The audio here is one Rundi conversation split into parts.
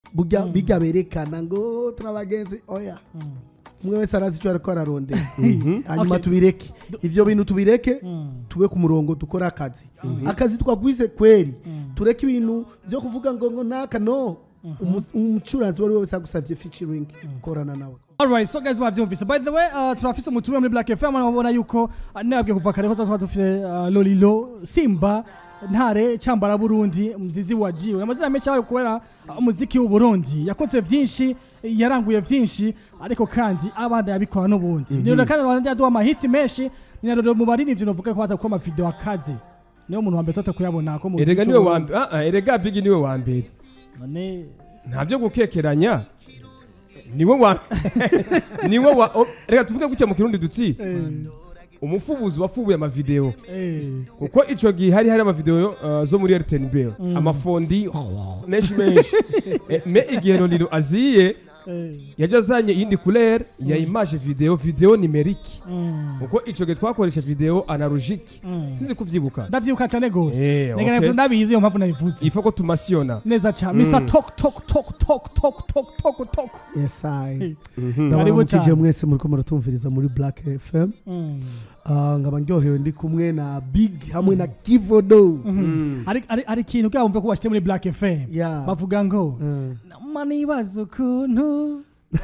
burya bijya berekana ngo turabagenzi oya umwe wese arazi icyo ariko ararondera hanyuma Okay. tubireke ivyo bintu tubireke Mm. tube ku murongo dukore akazi akazi twagwize kweri tureke ibintu byo kuvuga ngo ngo naka no Umu- umucuranzi wari wese agusavye featuring korana nawe Alright, so guys mwavyumvise. By the way, uh, turafise umutumire muri Black FM murabona yuko uh, nabwiye kuva kare ko tuba dufise uh, Lolilo, Simba, Ntare, Chambara Burundi, Mzizi wa Jiwe. Amazina menshi abaye kubera uh, umuziki w'u Burundi. Yakoze vyinshi, yaranguye vyinshi, ariko kandi abandi yabikora n'ubundi. Mm -hmm. kandi abandi yaduha amahiti menshi, ni rero mu baririmbyi novuga ko batakoma video akaze. Niyo muntu wa mbere tota kuyabona ko mu erega gihugu niwe c'u wa Burundi. mbere ah, ah, erega bigi niwe wa mbere None nta byo gukekeranya niwe wa niwe wa o- reka tuvuge gutya mu kirundi dutsi eh, umufubuzi wafubuye amavideo eh, kuko ico gihe hari hari amavideo uh, zo muri RTNB amafondi menshi menshi Eh, me igihe Lolilo aziye eh, yaje azanye iyindi couleur ya image video video numerique mm, kuko ico gihe twakoresha video analogique mm. sinzi kuvyibuka ndavyibuka cane gose Eh, Nega okay. navyo ndabizi iyo mpamvu nabivuze il faut ko tumasiona neza cyane mr tok tok tok tok tok tok tok tok yes i Karibu ndabaramukije cyane. mwese muriko muratumviriza muri black fm Mm. Ah, nkaba ndyohewe ndi kumwe na big hamwe na kivodo Hari- hari hari ikintu kugira wumve ko washyire muri black fm Yeah. bavuga ngo Mm. nama nibaza ukuntu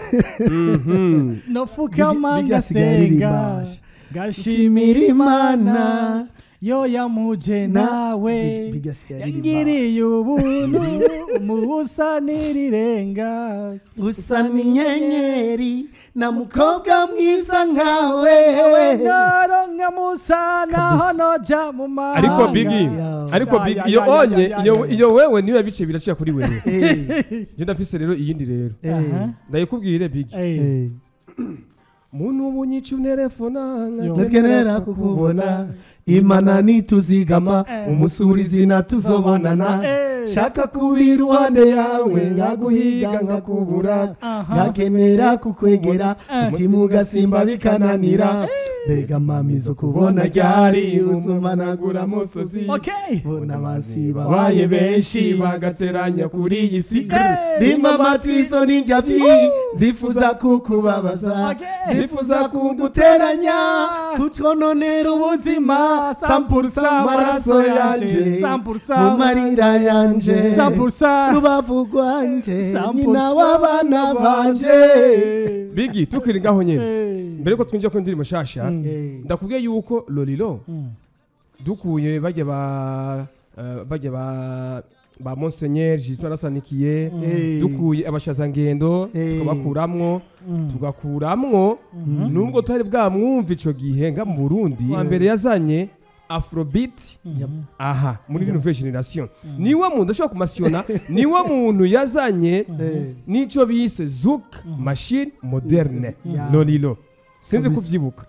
Mhm. nopfukama Big- Big asigaye aririmba. ngasenga ngashimira imana yo yamuje nawe Big- Big asigaye aririmba. yangiriye ubuntu umubusa n'irirenga usa n'inyenyeri na mukobwa mwiza nkawe naronka musa naho noja mu mahanga ariko bigi Yeah. ariko Ya, bigi ya, iyo ya, ya, onye ya, ya, iyo ya. iyo wewe niwe bice birashika kuri wewe Eh, je ndafise rero iyindi rero Aha. ndayikubwire bigi Eh. eh. muntu ubunyica unterefona Yo. natwenera kukubona imana nituzigama Eh. umusurizi natuzobonana Eh. shaka kuba iruhande yawe ngaguhiga nkakubura Aha. ngakenera kukwegera Eh. umutima ugasimba bikananira mbega mami zo kubona ryari uzumanagura musozi Okay. bona basi babaye benshi bagateranya kuri iyi si Eh. bimba amatwi izo ni njyavi zifuza kukubabaza Okay. zifuza kuguteranya kutwononera ubuzima sampurusa amaraso yanje Sampurusa. mu marira yanje Sampurusa. rubavu rwanje Sampurusa. nyina w'abana banje bigi tukiri ngaho nyene Eh. mbere ko twinjira ku ndirimbo shasha Eh, ndakubwiye yuko lolilo Mm. dukuye bajya ba eh, bajya ba ba monseigneur Gisman Asanikiye eh, dukuye abashazangendo Eh. tukabakuramwo Mm. tugakuramwo nubwo tutari bwamwumva ico gihe nga mu Burundi wa mbere yazanye afrobeat Yep. aha muri nouvelle generation niwe muntu ashobora kumasiona niwe muntu yazanye Eh. n'ico bise zouk machine moderne Yeah. lolilo sinzi Kabisa. kuvyibuka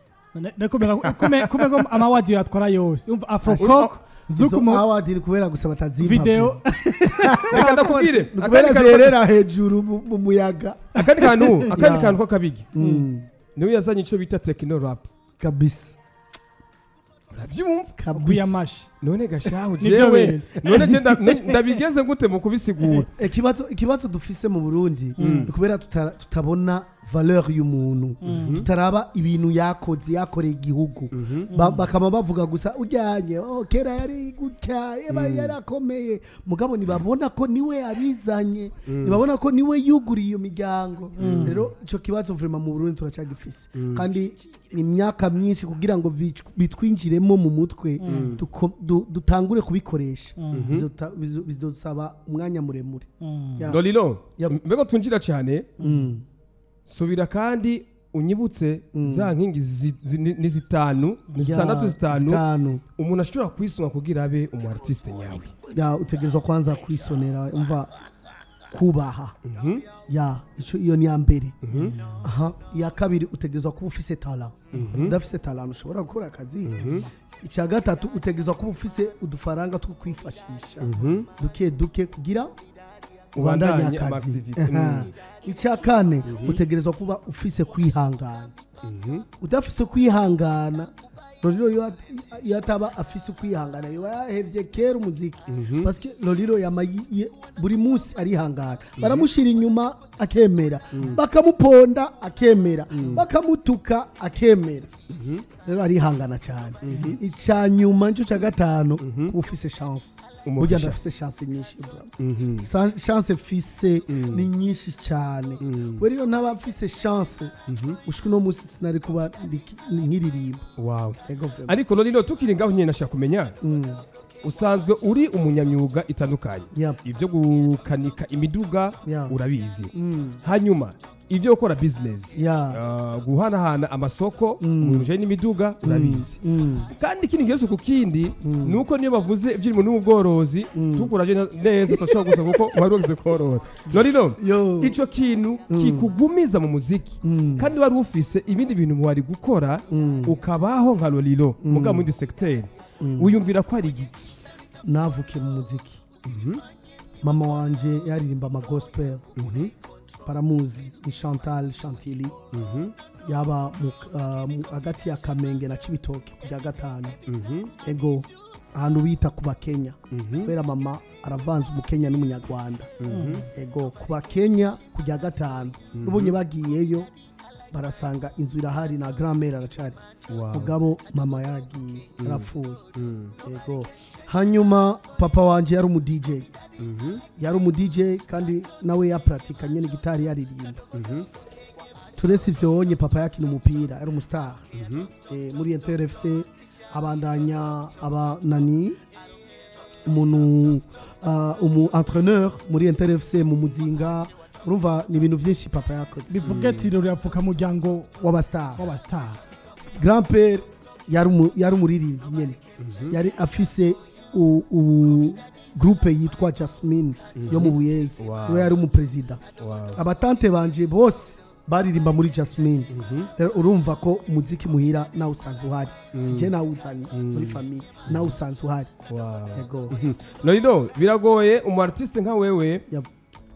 kumeko amawadiyo yatwara yose umva afrocok izo zukumo award ni kubera gusa batazimpa video reka ndakubwire ni kubera akandi kantu- zerera hejuru mu mu muyaga akandi kantu akandi Yeah. kantu k'akabigi Mm, niwe yazanye ico bita techno rap kabisa uravyumva kabisa kuyamashi none gashahu Nivyo jewe bintu. none je nda- ne- ndabigeze gute mu kubisigura ikibazo ikibazo dufise mu burundi ni kubera tuta- tutabona valeur y'umuntu tutaraba ibintu yakoze yakoreye igihugu Ba- bakaba bavuga gusa ujyanye oh, kera yari gutya eba yarakomeye mugabo ntibabona ko niwe abizanye ntibabona ko niwe yuguriye iyo miryango rero icyo kibazo vrema mu burundi turacyagifise kandi ni imyaka myinshi kugira ngo bic- bitwinjiremo mu mutwe duko- du- dutangure kubikoresha Bizota- bizo- bizodusaba umwanya muremure Ya. lolilo Yep. mbego tunjira cyane Mm. subira kandi unyibutse za nkingi zi- zi- ni ni zitanu ni zitandatu Ya, zitanu zitanu umuntu ashobora kwisunga kugira abe umu artiste nyawe ya utegerezwa kwanza kwisonera umva kubaha ya ico iyo ni ya mbere aha iya kabiri utegerezwa kuba ufise talent udafise talent ushobora gukora akazi icya gatatu utegerezwa kuba ufise udufaranga two kwifashisha duke duke kugira ubandanye Ubandanye akazi ama-activity. Aha. icya kane utegerezwa kuba ufise kwihangana udafise kwihangana loriro iyo at- iyo ataba afise kwihangana yoba yahevye kera umuziki paske loriro yama yi- yi- buri munsi arihangana baramushira inyuma akemera bakamuponda akemera bakamutuka akemera rero arihangana cyane icya nyuma nicyo cya gatanu kuba ufise chance Umugisha. burya ndafise chance nyinshi bro. Sa- chance mfise ni nyinshi cyane kubera iyo ntaba mfise chance ushika uno munsi sinari kuba ndiki- nkiririmba wow Ego vraiment. ariko lolilo tukiri ngaho nyine nashaka kumenya Mm. usanzwe uri umunyamyuga itandukanye Yep. ibyo gukanika imiduga Yeah. urabizi Mm. hanyuma ibyo gukora bizinesi Yeah. guhanahana amasoko mu bintu bijyanye n'imiduga urabizi Mm. kandi ikindi kibazo ku kindi ni uko niyo bavuze iby'irimo n'ubworozi tukurabye neza tudashobora gusa kuko wari wagize korora rero Yo. icyo kintu kikugumiza mu muziki Mm. kandi wari ufise ibindi bintu wari gukora Mm. ukabaho nka lorilo muga mu yindi segiteri wiyumvira ko ari igiki navukiye mu muziki mama wanje yaririmba ama gospel baramuzi ni chantal chantili yaba mu- ah, mu- hagati ya kamenge na cibitoke kujya gatanu ego ahantu bita ku bakenya kubera mama aravanze umukenya n'umunyarwanda ego ku bakenya kujya gatanu n'ubunye bagiyeyo barasanga inzu irahari na grand mère aracari Wow. mugabo mama yaragiye yarapfuye ego hanyuma papa wanje yari umu DJ yari umu DJ kandi nawe yaparatikanye ni gitari yaririmba turese ivyo wonye papa yakina umupira yari umustar eh, muri Inter FC abandanya abanani umuntu uh, umu entraîneur muri Inter FC mu muzinga urumva ni ibintu vyinshi papa yakoze bivuga ati rero yapfuka muryango w'abastar w'abastar grand père yari umu- yari umuririmbyi nyene yari afise u- u- groupe yitwa jasmine yo mu buyenzi Wow. niwe yari umuperezida abatante banje bose baririmba muri jasmine rero urumva ko umuziki muhira nawe usanzwe uhari sije nawe uzanye muri famiye nawe usanzwe uhari yego lorilo biragoye umu artiste nka wewe Yep.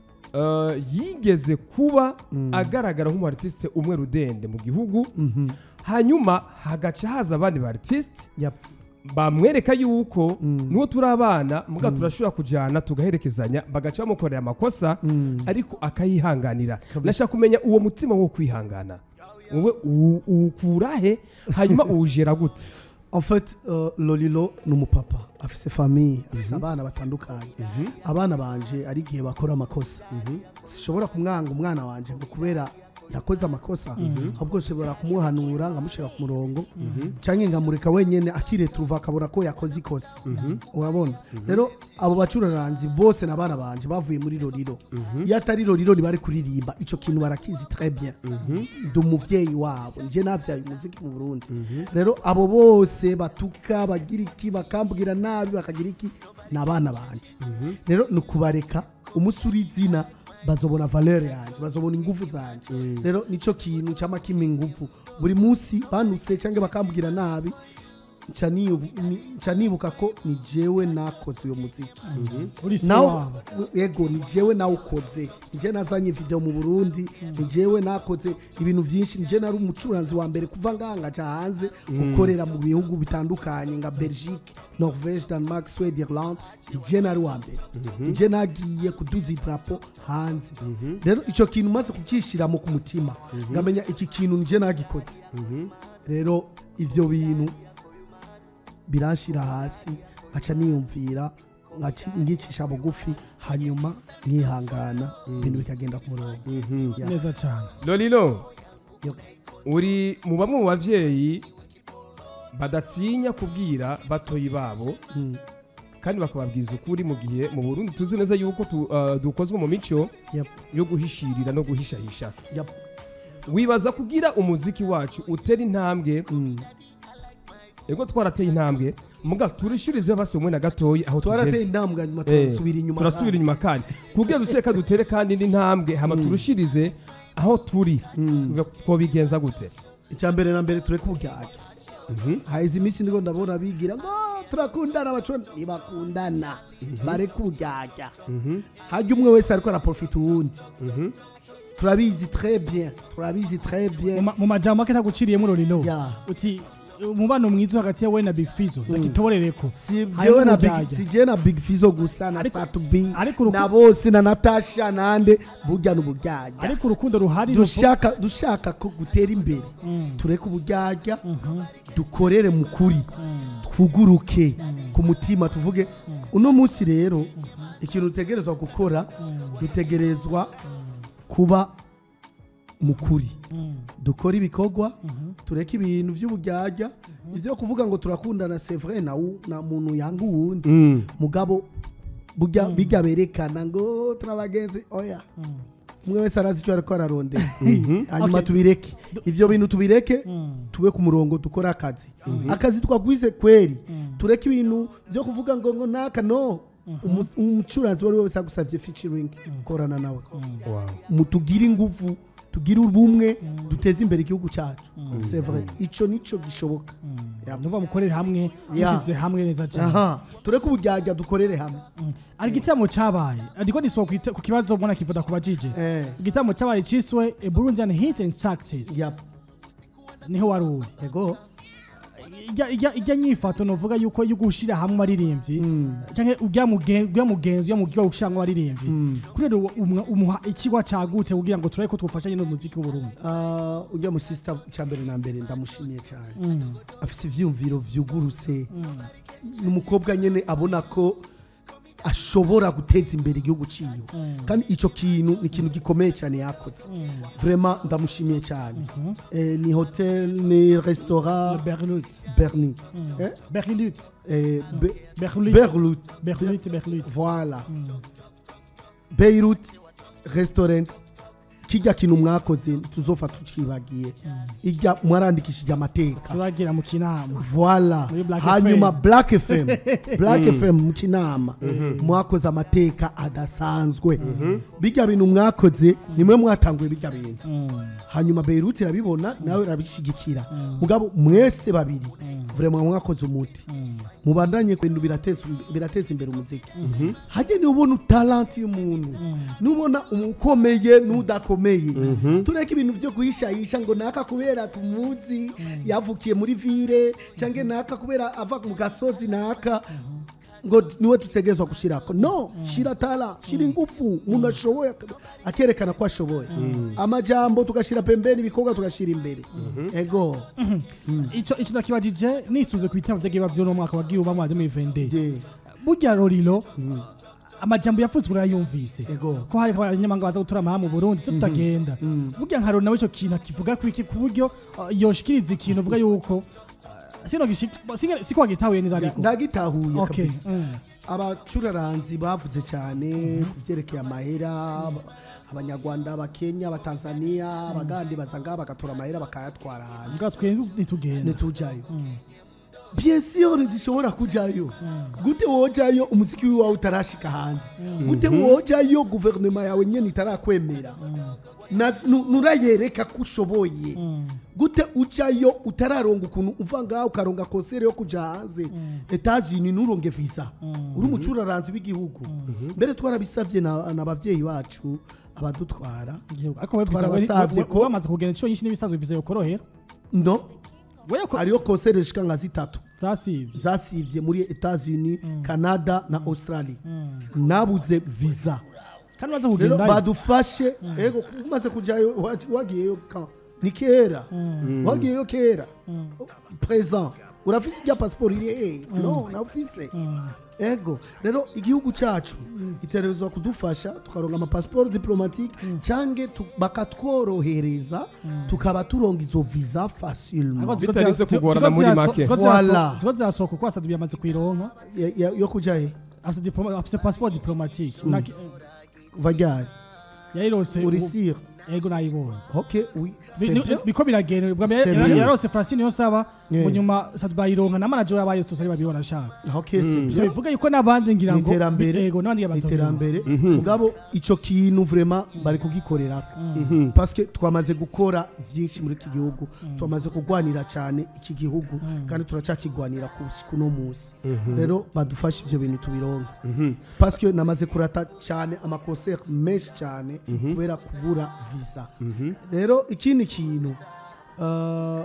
eh, yigeze kuba agaragara nk'umu artiste umwe rudende mu gihugu hanyuma hagaca haza abandi ba artiste Yep. bamwereka yuko n'uwo turi abana muga turashobora kujyana tugaherekezanya bagaca bamukorera amakosa ariko akayihanganira nashaka kumenya uwo mutima wo kwihangana wowe uwu- uwukura he hanyuma uwujera gute en fait uh, lolilo ni umupapa afise famiye afise abana batandukanye abana banje ari igihe bakora amakosa sishobora kumwanga umwana wanje ngo kubera yakoze amakosa ahubwo nshobora kumuhanura nkamushyira ku murongo cyangwa nkamureka wenyine akireturuva akabona ko yakoze ikosa urabona rero abo bacuraranzi bose na bana banje bavuye muri roriro iyo atari roriro ntibari kuririmba icyo kintu barakizi très bien ndi umuvyeyi wabo nje navyaye umuziki mu burundi rero abo bose batuka bagira iki bakambwira nabi bakagira iki ni abana banje rero ni ukubareka umunsi uri izina bazobona valeur yanjye bazobona ingufu zanje rero nico kintu cyama kimpa ingufu buri munsi banuse cyangwa bakambwira nabi nca niyu- ni- nca nibuka ko ni jewe nakoze uyo muziki uri se nawe wabo yego ni jewe nawukoze ni jewe nazanye video mu burundi ni jewe nakoze ibintu byinshi ni jewe nari umucuranzi wa mbere kuva ngaha ngaca hanze gukorera mu bihugu bitandukanye nka belgique norvege denmark swede irlande ni jewe nari wa mbere ni jewe nagiye kuduza idarapo hanze rero icyo kintu maze kubyishiramo ku mutima ngamenya iki kintu ni jewe nagikoze rero ivyo bintu biranshira hasi nkaca niyumvira nkaci- ngicisha bugufi hanyuma nkihangana ibintu bikagenda ku murongo Yeah. neza cyane lorilo Yep. uri mu bamwe mu bavyeyi badatinya kubwira batoyi babo kandi bakababwiza ukuri mu gihe mu burundi tuzi neza yuko tu- uh, dukozwe mu mico Yep. yo guhishirira no guhishahisha Yep. wibaza kugira umuziki wacu utera intambwe Mm. ego twarateye intambwe muga turishirize basi umwe na gatoyi aho twarateye tugeze intambwe hanyuma Eh, turasubira inyuma turasubira inyuma kandi kugira duseka dutere kandi indi ntambwe hama turushirize aho turi twobigenza gute icya mbere na mbere tureke uburyarya haheze iminsi ndiko ndabona bigira ngo turakundana abacona ntibakundana bareke uburyarya hajya umwe wese ariko araprofita uwundi turabizi très bien turabizi très Mu bien ma- mu majambo make ntaguciriyemo rorilo Ya. uti umubano mwiza hagati yawe na big fizo ndakitoborereko si Harimo jewe na big uburyarya. si jewe na big fizo gusa na Ariko- satubi ariko uruku- na bose na natasha nande burya n'uburyarya ariko urukundo ruhari dushaka dushaka ko gutera imbere Mm. tureke uburyarya dukorere mu kuri twuguruke ku mutima tuvuge uno munsi rero ikintu dutegerezwa gukora dutegerezwa kuba mu kuri dukore ibikorwa tureke ibintu by'uburyarya ibyo kuvuga ngo turakundana c'est vrai na wu- na muntu yanga uwundi Mm. mugabo burya bijya berekana ngo turabagenzi oya umwe wese arazi icyo ariko ararondera hanyuma Okay. tubireke ibyo bintu tubireke tube ku murongo dukore akazi akazi twagwize kweri tureke ibintu byo kuvuga ngo ngo naka no Umu- umucuranzi uwo ari we wese agusabye featuring korana nawe Wow. mu tugire ingufu tugire ubumwe duteze imbere igihugu cyacu c'est vrai icyo nicyo gishoboka nuva mukorere hamwe Ya. mushize hamwe neza cyane aha tureke uburyarya dukorere hamwe ari igitaramo cabaye ariko nisohoka ku- ku kibazo mbona kivuda ku bajije eh igitaramo cabaye ciswe a burundian hit and success yap niho wari uri yego ijya- ijya ijya nyifato novuga yuko yo gushira hamwe abaririmbyi Mm. canke ujya mugen- ujya mugenzi yo mugiye gushira hamwe abaririmbyi Mm. kuri rero umwa- umuha ikigwa cagute kugira ngo turabe ko twofashanye n'umuziki w'uburundi Ah, ujya mu sister icya mbere na mbere ndamushimiye cyane Mm. afite ibyiyumviro byuguruse ni umukobwa nyine abona ko ashobora guteza imbere igihugu ciwe kandi icyo kintu ni ikintu gikomeye cyane yakoze vraiment ndamushimiye cyane Eh, ni hotel ni restaurant berlut berni Eh? berlut Eh, Be- berlut berlut berlut berlut voilà beirut restaurant kijya kintu mwakoze tuzofa tukibagiye ijya mwarandikishije amateka turagira mu kinama voila Muri Black hanyuma FM. black fm black fm mu kinama mwakoze amateka adasanzwe bijya bintu mwakoze nimwe mwatanguye bijya bintu hanyuma beirut irabibona nawe irabishyigikira mugabo mwese babiri vraiment mwakoze umuti mubandanye ku bintu birateza birateza imbere umuziki hajye niba ubona talanti y'umuntu nubona umukomeye n'udakomeye tureke ibintu byo guhishahisha ngo naka kubera tumuzi yavukiye muri vire cyangwa naka kubera ava mu gasozi naka ngo niwe dutegerezwa gushyirako no shyira tara shyira ingufu umuntu ashoboye ak- akerekana ko ashoboye amajambo tugashyira pembeni ibikorwa tugashyira imbere ego ico ico nakibajije nisuze ku bitabo vyagiye bavyo no mwaka wagiye uba mwade muri vende Je, burya rorilo amajambo yavuzwe urayumvise ego ko hari abanyamahanga baza gutura amaha mu burundi twe tutagenda burya nka rero nawe ico kintu akivuga ku iki ku buryo uh, yoshikiriza ikintu uvuga yuko uh, sino gishi- singe- siko wagitahuye neza ariko ndagitahuye okay kabisa mm. abacuraranzi bavuze cyane ku byerekeye amahera aba- abanyarwanda abakenya abatanzaniya abagandi baza ngaha bagatora amahera bakayatwara hanze mbwa twe ntitugenda ntitujayo bien sûr ntizishobora kujayo gute wojayo umuziki wawe utarashika hanze gute wojayo guverinoma yawe nyine itarakwemera Na- nu- nurayereka ko ushoboye gute ucayo utararonga ukuntu uva ngaho ukaronga konsere yo kuja hanze etazini nuronge visa uri umucuraranzi w'igihugu mbere twarabisavye na na bavyeyi bacu abadutwara Igihugu. ariko we Twarabasavye ko- wamaze kugenda inshuro nyinshi n'ibisazo bivuze yokorohera no wewe ko hariyo konsere zishika nka zitatu zasivye zasivye muri Etats-Unis Canada na Australia nabuze visa kandi baza rero kugenda badufashe ego umaze kujayo wa- wagiyeyo ka ni kera wagiyeyo kera present urafise ijya pasiporo iri hehe no nawufise ego rero igihugu cyacu gitegerezwa kudufasha tukaronga amapasiporo diplomatique cange tu- bakatworohereza tukaba turonga izo visa facilement Bitarinze kugorana muri make. Voilà. ziko zirasohoka kuko asadu yamaze kuyironka Ya- ya- yo kuja he afise diploma- afise passport diplomatique Naki- vagari yayirose uri ubu- sire yego nayibonye ok oui Bi- c'est ni- bien biko biragenda bwa mbere C'est yara- bien. yarose Francine Yosaba Yeah. mu nyuma bayironka na manager yabaye sosari babibona ashaka aho kese so bivuga yuko n'abandi ngira ngo iterambere yego n'abandi babanza iterambere mugabo ico kintu vraiment bari kugikorera parce que twamaze gukora vyinshi muri iki gihugu twamaze kugwanira cyane iki gihugu kandi turacakigwanira kuno munsi rero badufashe ivyo bintu tubironka parce que namaze kurata cyane amaconcert menshi cyane kubera kubura visa rero ikindi kintu uh,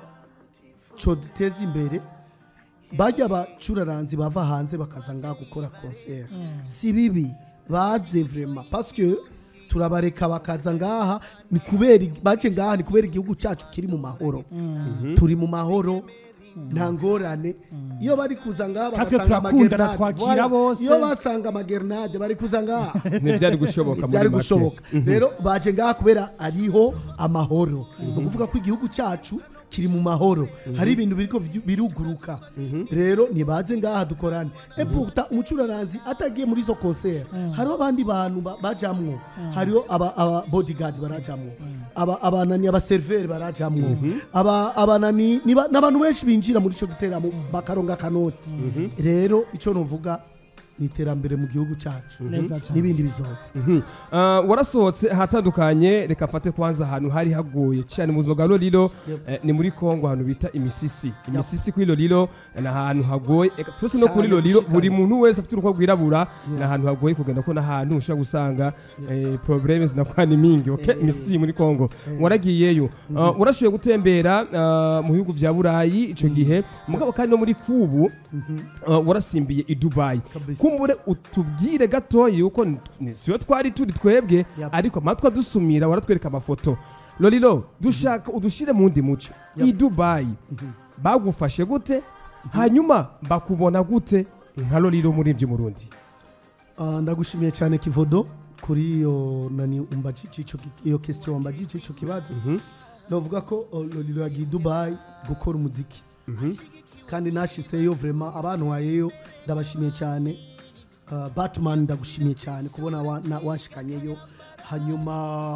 co duteza imbere bajya abacuraranzi bava hanze bakaza ngaha gukora concert si bibi baze vraiment parce que turabareka bakaza ngaha ni kubera baje ngaha ni kubera igihugu cyacu kiri mu mahoro turi mu mahoro nta ngorane iyo bari kuza ngaha Natwe bagasanga turakundana, amagernade, twakira voilà. bose. iyo basanga amagernade bari kuza ngaha ntibyari gushoboka muri byari make gushoboka rero baje ngaha kubera ariho amahoro ni ukuvuga ko igihugu cyacu kiri mu mahoro hari ibintu biriko vyu- biruguruka rero nibaze ngaha dukorane et pourtant umucuraranzi atagiye muri izo concert hariho abandi bantu ba- bajamwo hariho aba, aba bodyguard barajamwo aba abanani abaserveri barajamwo aba abanani niba- n'abantu benshi binjira muri ico giteramo bakaronga kanoti rero ico novuga ni iterambere mu gihugu cyacu Neza cyane. n'ibindi bizoza Mhm. Ah, warasohotse ahatandukanye reka mfate kwanza ahantu hari hagoye cyane mu buzima bwa lorilo eh, ni muri kongo ahantu bita imisisi imisisi kuri lorilo ni ahantu hagoye Eka, twese no kuri Cyane lorilo gushikana. buri muntu wese afite uruhu rwirabura ni ahantu hagoye kugenda ko n'ahantu ushobora gusanga eh, probleme zinakuba ni mingi okay? imisisi muri kongo waragiyeyo Ah, warashoboye gutembera ah, mu bihugu bya burayi icyo gihe mugabo kandi no muri kubu ah, warasimbiye i dubayi Kabisa. kumbure utubwire gatoya yuko ni- ni- siyo twari turi twebwe Yep. ariko amatwi adusumira waratwereka amafoto lorilo dushaka udushyire mu ndi muco i dubayi bagufashe gute hanyuma bakubona gute nka lorilo muri ibyo murundi Ah, ndagushimiye cyane kivodo kuri iyo nani umbajije ico ki- iyo question wambajije ico kibazo novuga ko oh, lolilo yagiye i dubayi gukora umuziki kandi nashitseyo vraiment abantu wayeyo ndabashimiye cyane Ah, batman ndagushimiye cyane kubona wa- na- washikanyeyo hanyuma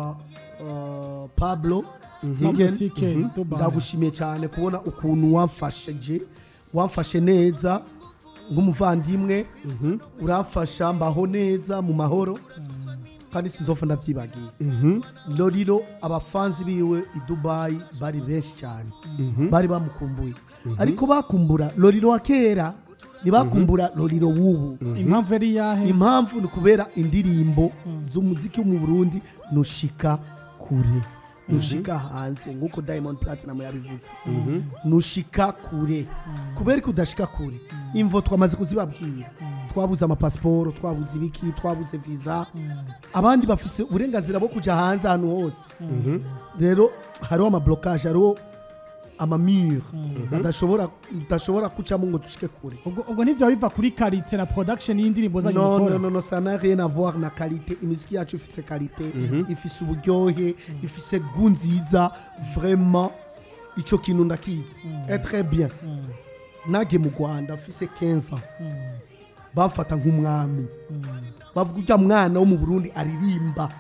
ah, pablo Tiken, Tiken, Dubai. ndagushimiye cyane kubona ukuntu wamfashije wamfashe neza nk'umuvandimwe uramfasha mbaho neza mu mahoro kandi sinzofa ndavyibagiye lorilo abafanzi biwe i dubayi bari benshi cyane bari bamukumbuye ariko bakumbura lorilo wa kera ntibakumbura lorilo w'ubu impamvu yari yahe impamvu ni kubera indirimbo z'umuziki wo mu burundi nushika kure nushika hanze nk'uko diamond platinum yabivuze nushika kure kubera ko udashika kure imvo twamaze kuzibabwira twabuze amapasiporo twabuze ibiki twabuze visa abandi bafise uburenganzira bwo kuja hanze ahantu hose rero hariho amablokaje hariho amamure badashobora udashobora kucamo ngo dushike kure ubwo ubwo ntivyo biva kuri karite na production y'indirimbo zanyu non, mukora non, non, non, ça n'a rien à voir na qualité imiziki yacu ifise qualité ifise uburyohe ifise gu nziza vraiment ico kintu ndakizi est très bien nage mu rwanda afise 15 ans bafata nk'umwami bavuga urya mwana wo mu burundi aririmba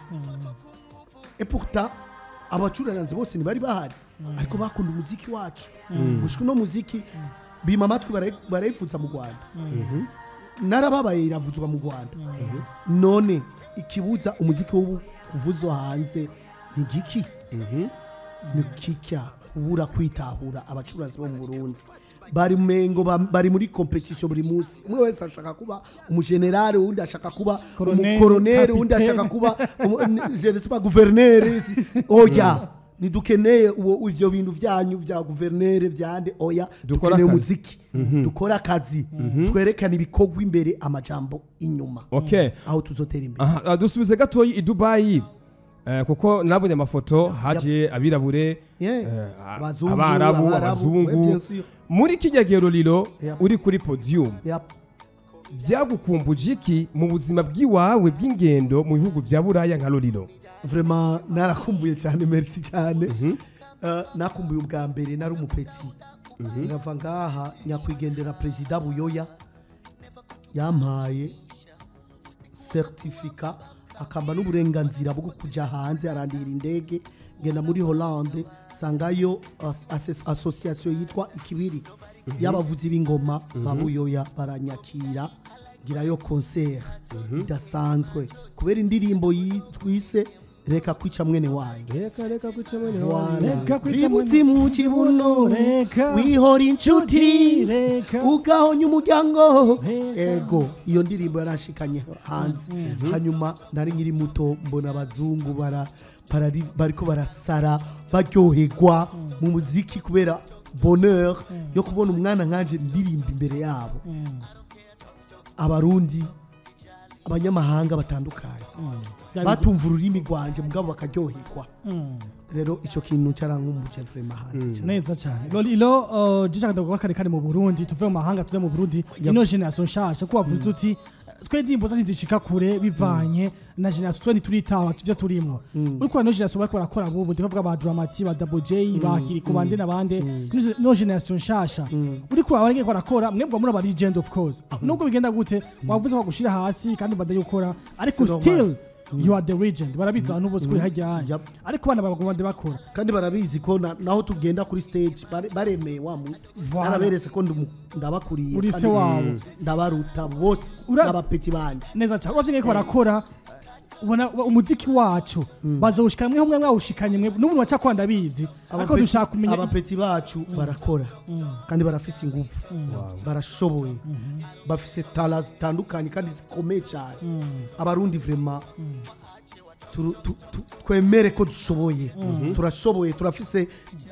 et pourtant abacuraranzi bose ntibari bahari ariko bakunda umuziki wacu gushika uno muziki bima amatwi barayi- barayifuza mu rwanda narababaye iravuzwa mu rwanda none ikibuza umuziki wo kuvuzwa hanze ni giki ni kikya kubura kwitahura abacuruzi bo mu burundi bari mengo ba- bari muri competition buri munsi umwe wese ashaka kuba umugenerale uwundi ashaka kuba Colonel, umukoronere uwundi capitaine. ashaka kuba umu- n- je ne sais pas guverineri oya ntidukeneye uwo ivyo bintu vyanyu vya guverineri vyande oya Dukora dukeneye akazi. umuziki dukora akazi twerekana ibikorwa imbere amajambo inyuma okay aho tuzotera imbere aha ah, dusubize gatoya i dubayi eh, kuko nabonye amafoto haje abirabure Yeah. eh, Abazungu, abarabu Abarabu, abazungu ouais, bien sûr. muri kijya gihe lorilo Yep. uri kuri podium Yep. byagukumbuje iki mu buzima bw'iwawe bw'ingendo mu bihugu bya buraya nka lorilo vraiment narakumbuye cyane merci cyane Eh, nakumbuye ubwa mbere nari umupeti nkava ngaha nyakwigendera perezida buyoya yampaye certificat akamba n'uburenganzira bwo kujya hanze arandira indege ngenda muri Hollande sangayo as- ases- association yitwa ikibiri y'abavuzi b'ingoma babuyoya baranyakira ngirayo concert idasanzwe kubera indirimbo yitwise reka kwica mwene wayo reka reka guca mwene Voilà. wanjye Reka kwica bibutse mu kibuno Reka. wihora inshuti Reka. ugahonya umuryango Reka. ego iyo ndirimbo yarashikanye hanze hanyuma nari nkiri muto mbona abazungu bara barari- bariko barasara baryoherwa mu muziki kubera bonheur yo kubona umwana nkanje ndirimba imbere yabo abarundi abanyamahanga batandukanye batumva ururimi rwanje mugabo bakaryoherwa rero icyo kintu cyarankumbuje vrema hanze cyane. neza cyane lolilo uh, jishaka ndavuga kare kare mu Burundi tuve mu mahanga tuze mu Burundi ino generation nshasha ko wavuze uti twe ndimbo zacu zishika kure bivanye na generation twe turitaho tujya turimo uriko no generation bariko barakora bubu ndikavuga ba Dramati ba Double J ba Kiriko bande nabande no generation nshasha uriko abarenge barakora mwebwe muri aba legend of course nubwo bigenda gute wavuze ko gushira hasi kandi badaye gukora ariko C'est normal. still you are the legend barabizi abantu bose kuri hajya Yep. ariko bana bagomba bakora kandi barabizi ko na- naho tugenda kuri stage bare- baremeye wa munsi Voilà. naraberetse ko ndumu- ndabakuriye Uri kandi se wabo. ndabaruta bose Ura- n'abapeti banje neza cyane uravye ngeko barakora ubona umuziki wacu bazawushikana mwe mwe mwawushikanye mwe n'umuntu waca kwanda bizi ariko Abapeti- dushaka kumenya abapeti bacu barakora kandi barafise ingufu barashoboye bafise tala zitandukanye kandi zikomeye cyane abarundi vrema turu- tu- tu- twemere ko dushoboye turashoboye turafise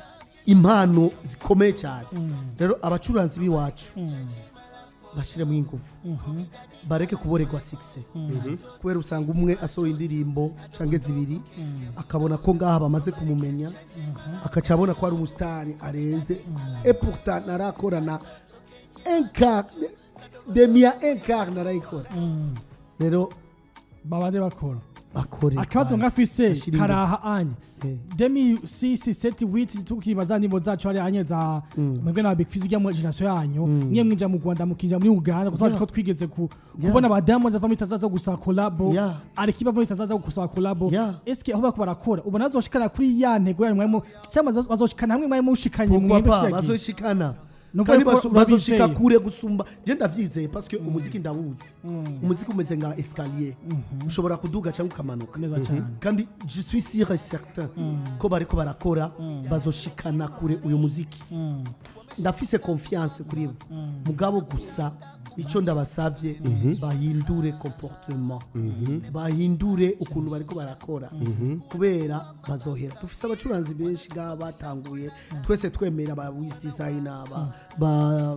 impano zikomeye cyane rero abacuranzi b'iwacu bashyiremo ingufu bareke kuboregwa sikise kubera usanga umwe asohoye indirimbo cyangwa zibiri akabona ko ngaha bamaze kumumenya akaca abona ko ari umusitari arenze eputa narakorana enkar demiya enkar narayikora rero babande bakora bakore akabazo kwanza. ngafise Bashire ingufu. karaha anye Eh. demi sisi seti witi tukibaza ndimbo zacu ari anye za mwebwe na big fizi mu generation yanyu niye mwinja mu Rwanda mukinja muri Uganda kuko Yeah. ko twigeze ku Yeah. kubona abadamu zava muri tazaza gusa collabo Yeah. ari kiba muri tazaza gusa collabo Yeah. eske aho bariko barakora ubona azoshikana kuri ya ntego yanyu mwemo cyangwa bazo- bazoshikana hamwe mwemo mushikanye pourquoi mwebwe pas kiriya gihe? bazoshikana Nuko kandi ariko bazo- bazoshika urabizeye. kure gusumba je ndavyizeye parce que umuziki ndawuzi umuziki umeze nka escalier ushobora kuduga cyangwa ukamanuka neza cyane kandi je suis sûr et certain ko bariko barakora bazoshikana kure uyu muziki ndafise confiance kuri bo mugabo gusa icyo ndabasavye bahindure comportement bahindure ukuntu bariko barakora kubera bazohera dufise abacuranzi benshi ngaha batanguye twese twemera ba wiz designer ba, ba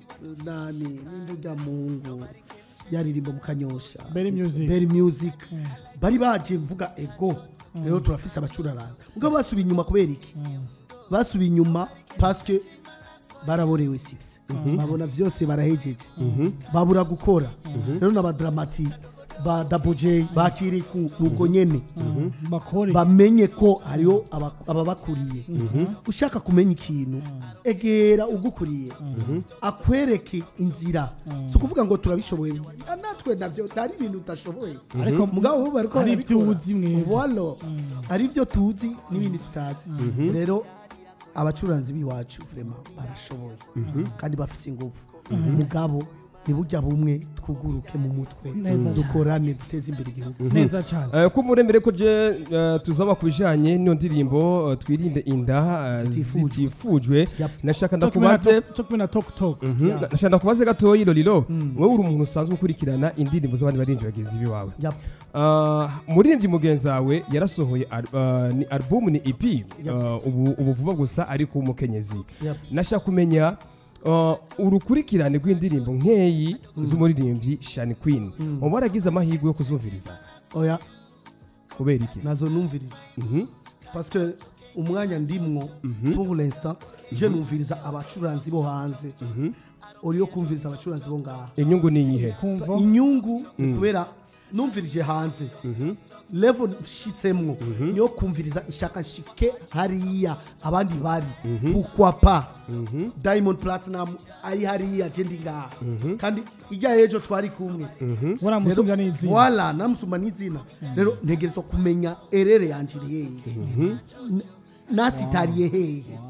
nani n'indurya mungu yaririmba mu kanyosha Berry Music. Berry music bari baje mvuga ego rero turafise abacuraranza mugabo basubiye inyuma kubera iki basubiye inyuma paske baraborewe six babona vyose barahejeje babura gukora rero n'abadramati ba Double J bakiri ku nuko nyene bakore bamenye ko hariho aba- ababakuriye ushaka kumenya ikintu egera ugukuriye akwereke inzira si ukuvuga ngo turabishoboye Ah, natwe navyo ntari ibintu udashoboye ariko mugabo bo bariko hari ivyo barabikora. uzi mwebwe. Voilà. hari ibyo tuzi n'ibindi tutazi rero abacuranzi b'iwacu vrema barashoboye kandi bafise ingufu mugabo ntibujya bumwe twuguruke mu mutwe Neza cyane. dukorane duteze imbere igihugu neza cyane Eh, ko muremere ko je eh, tuzaba ku bijanye n'iyo ndirimbo eh, twirinde inda eh, Zitifujwe. zitifujwe Yep. nashaka Cyo kumwe na ndakubaze talk- cyo kumwe na talk talk Mhm. nashaka ndakubaze gatoyi lolilo wowe uri umuntu usanzwe ukurikirana indirimbo z'abandi baririmbyi bagenzi biwawe Yep. Ah, umuririmbyi mugenzi wawe yarasohoye al- ah, ni album ni EP ah, ubu ubu vuba gusa ariko umukenyezi Yep. nashaka kumenya ah, urukurikirane rw'indirimbo nk'eyi z'umuririmbyi Shani Queen uba waragize amahirwe yo kuzumviriza oya kubera iki nazo numvirije Mhm. parce que umwanya ndimwo pour l'instant je numviriza abacuranzi bo hanze uriyo kumviriza abacuranzi bo ngaha inyungu ni iyihe kumva inyungu ni kubera numvirije hanze level nshitsemwo niyo kumviriza ishaka nshike hariya abandi bari pourquoi pas diamond platinum ari hariya je ndi ngaha kandi ijya ejo twari kumwe ubona musumbya n'izina wala namusumba n'izina rero ntegerezwa kumenya erere yanje iri hehe N- nasitariye hehe